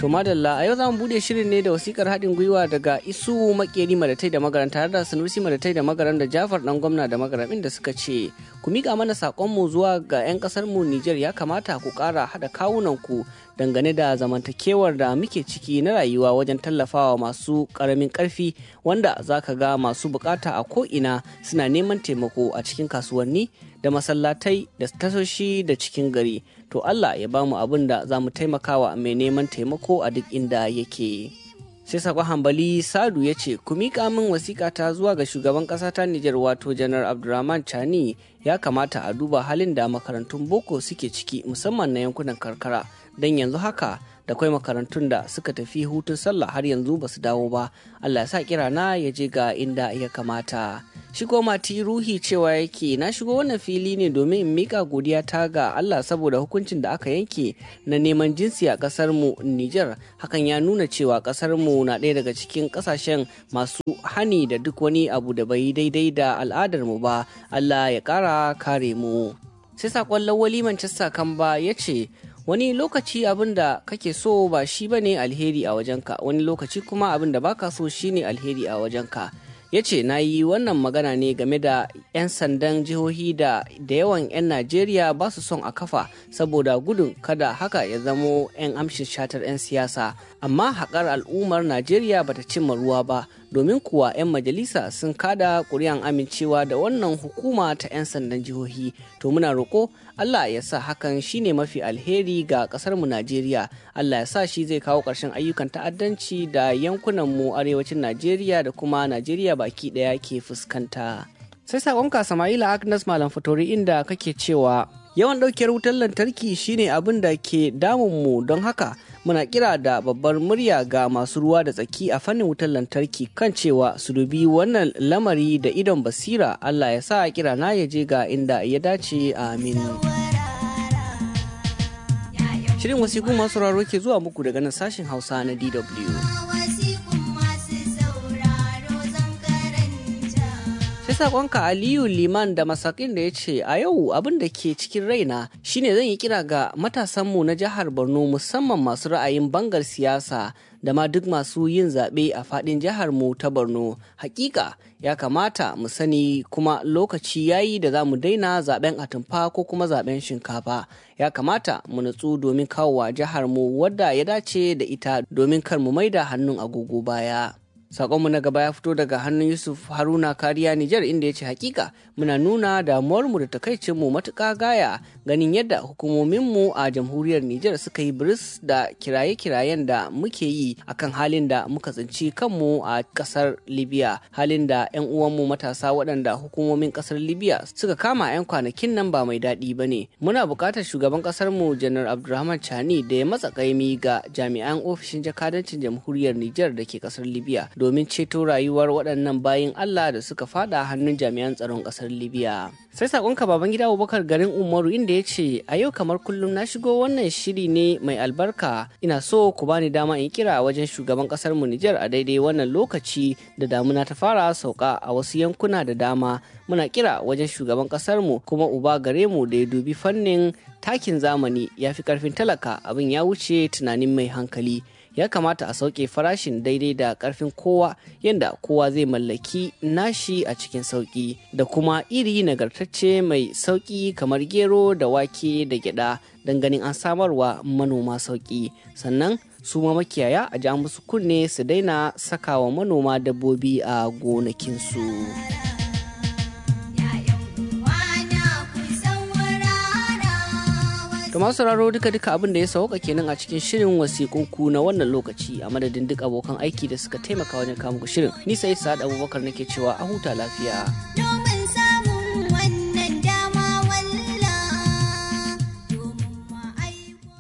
To madalla a yau za mu bude shirin ne da wasikar haɗin gwiwa daga Isu Makeri Madatai da Magaran tare da Sanusi Madatai da Magaran da Jafar dan gwamna da Magaran inda suka ce ku miƙa mana saƙonmu zuwa ga 'yan ƙasar mu Nijar ya kamata ku ƙara haɗa kawunan ku dangane da zamantakewar da muke ciki na rayuwa wajen tallafawa masu ƙaramin ƙarfi wanda za ka ga masu bukata a ko'ina suna neman taimako a cikin kasuwanni da masallatai da tasoshi da cikin gari to Allah ya bamu abin da za mu taimakawa mai neman taimako a duk inda yake. sai sakon hambali sadu ya ce ku miƙa min wasiƙa ta zuwa ga shugaban ƙasa ta Nijar wato janar Abdulrahman Chani ya kamata a duba halin da makarantun boko suke ciki musamman na yankunan karkara don yanzu haka da kwai makarantun da suka tafi hutun sallah har yanzu ba su dawo ba Allah ya sa kirana ya je ga inda ya kamata shigo mati ruhi cewa yake na shigo wannan fili ne domin in mika godiya ta ga Allah saboda hukuncin da aka yanke na neman jinsi a kasar mu Niger hakan ya nuna cewa kasar mu na ɗaya daga cikin kasashen masu hani da duk wani abu da bai daidai da al'adar mu ba Allah ya ƙara kare mu sai sakon lawali Manchester Kamba ya ce wani lokaci abin da kake so ba shi bane alheri a wajenka wani lokaci kuma abin da baka so shine alheri a wajenka ya ce na yi wannan magana ne game da 'yan sandan jihohi da da yawan 'yan najeriya ba su son a kafa saboda gudun kada haka ya zamo 'yan amshin shatar 'yan siyasa amma haƙar al'ummar najeriya bata cimma ruwa ba domin kuwa 'yan majalisa sun kada ƙuri'an amincewa da wannan hukuma ta 'yan sandan jihohi to muna roƙo allah ya sa hakan shine mafi alheri ga ƙasar mu najeriya allah ya sa shi zai kawo ƙarshen ayyukan ta'addanci da yankunan mu arewacin najeriya da kuma najeriya baki ɗaya ke fuskanta sai saƙonka sama'ila agnes malam fatori inda kake cewa yawan ɗaukiyar wutar lantarki shine abin da ke damunmu don haka muna kira da babbar murya ga masu ruwa da tsaki a fannin wutar lantarki kan cewa su dubi wannan lamari da idon basira Allah ya sa kira na ya je ga inda ya dace amin. Shirin wasiku masu raro ke zuwa muku daga nan sashen Hausa na DW. sai sakonka aliyu liman da masakin da ya ce a yau abin da ke cikin raina shine zan yi kira ga matasanmu na jihar borno musamman masu ra'ayin bangar siyasa da ma duk masu yin zaɓe a faɗin jihar mu ta borno hakika ya kamata mu sani kuma lokaci yayi da za mu daina zaɓen atumfa ko kuma zaɓen shinkafa ya kamata mu nutsu domin kawowa jihar mu wadda ya dace da ita domin kar mu maida hannun agogo baya Sakonmu na gaba ya fito daga hannun Yusuf Haruna Kariya Nijar inda ya ce hakika muna nuna damuwarmu da takaicinmu matuƙa gaya ganin yadda hukumominmu a jamhuriyar Nijar suka yi biris da kiraye-kirayen da muke yi akan halin da muka tsinci kanmu a ƙasar Libya halin da 'yan uwanmu matasa waɗanda hukumomin ƙasar Libya suka kama 'yan kwanakin nan ba mai daɗi ba ne. Muna buƙatar shugaban ƙasarmu Janar Abdulrahman Chani da ya matsa ƙaimi ga jami'an ofishin jakadancin jamhuriyar Nijar da ke ƙasar Libya domin ceto rayuwar waɗannan bayin Allah da suka fada hannun jami'an tsaron ƙasar Libya. Sai sakonka baban gida Abubakar garin Umaru inda ya ce a yau kamar kullum na shigo wannan shiri ne mai albarka ina so ku bani dama in kira wajen shugaban ƙasar mu Nijar a daidai wannan lokaci da damuna ta fara sauka a wasu yankuna da dama muna kira wajen shugaban ƙasar mu kuma uba gare mu da ya dubi fannin takin zamani ya fi karfin talaka abin ya wuce tunanin mai hankali. ya kamata a sauke farashin daidai da karfin kowa yadda kowa zai mallaki nashi a cikin sauki da kuma iri nagartacce mai sauki kamar gero da wake da gyada don ganin an samarwa manoma sauki sannan su ma makiyaya a ja musu kunne su daina sakawa manoma dabbobi a gonakinsu. To masu sauraro duka duka abin da ya sauka kenan a cikin shirin wasiƙunku na wannan lokaci a madadin duk abokan aiki da suka taimaka wajen kawo shirin. Ni sai Sa'ad Abubakar nake cewa a huta lafiya. Domin samun wannan dama walla domin ma'aiko.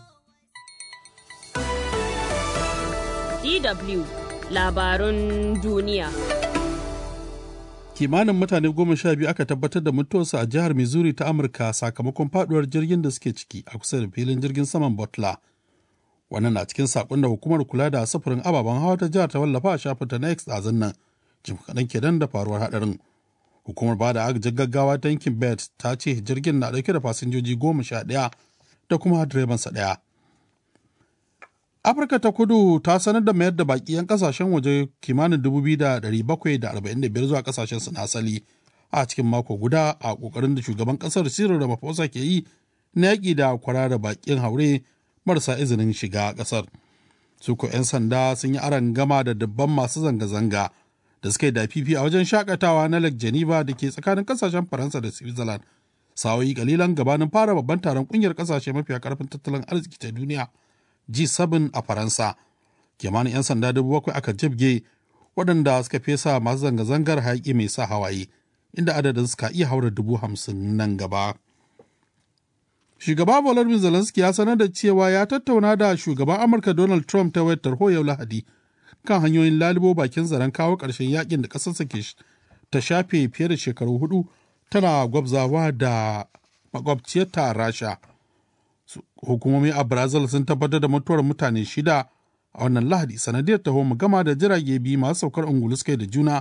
DW labarun duniya. kimanin mutane goma sha biyu aka tabbatar da mutuwarsu a jihar missouri ta amurka sakamakon faduwar jirgin da suke ciki a kusa da filin jirgin saman butler wannan na cikin sakon da hukumar kula da sufurin ababen hawa ta jihar ta wallafa a shafinta na x ɗazun nan jim kaɗan kenan da faruwar haɗarin hukumar ba da agajin gaggawa ta yankin bet ta ce jirgin na ɗauke da fasinjoji goma sha ɗaya da kuma direbansa ɗaya Afirka ta kudu ta sanar da mayar da baki 'yan kasashen waje kimanin 2,745 zuwa kasashen su na asali a cikin mako guda a kokarin da shugaban kasar Cyril Ramaphosa ke yi na yaƙi da kwarara bakin haure marasa izinin shiga kasar. Su ko 'yan sanda sun yi aron gama da dabban masu zanga-zanga da suka yi dafifi a wajen shakatawa na Lake Geneva da ke tsakanin kasashen Faransa da Switzerland. Sa'o'i kalilan gabanin fara babban taron kungiyar kasashe mafiya karfin tattalin arziki ta duniya G7 a Faransa. Kimanin 'yan sanda dubu bakwai aka jibge waɗanda suka fesa masu zanga-zangar hayaƙi mai sa hawaye, inda adadin suka iya haura dubu hamsin nan gaba. Shugaba Volodymyr Zelensky ya sanar da cewa ya tattauna da shugaban Amurka Donald Trump ta wayar tarho yau Lahadi kan hanyoyin lalubo bakin zaren kawo ƙarshen yakin da ƙasarsa ke ta shafe fiye da shekaru hudu tana gwabzawa da makwabciyarta Rasha. Hukumomi a Brazil sun tabbatar da mutuwar mutane shida a wannan Lahadi sanadiyar taho gama da jirage biyu masu saukar ungulu suka da juna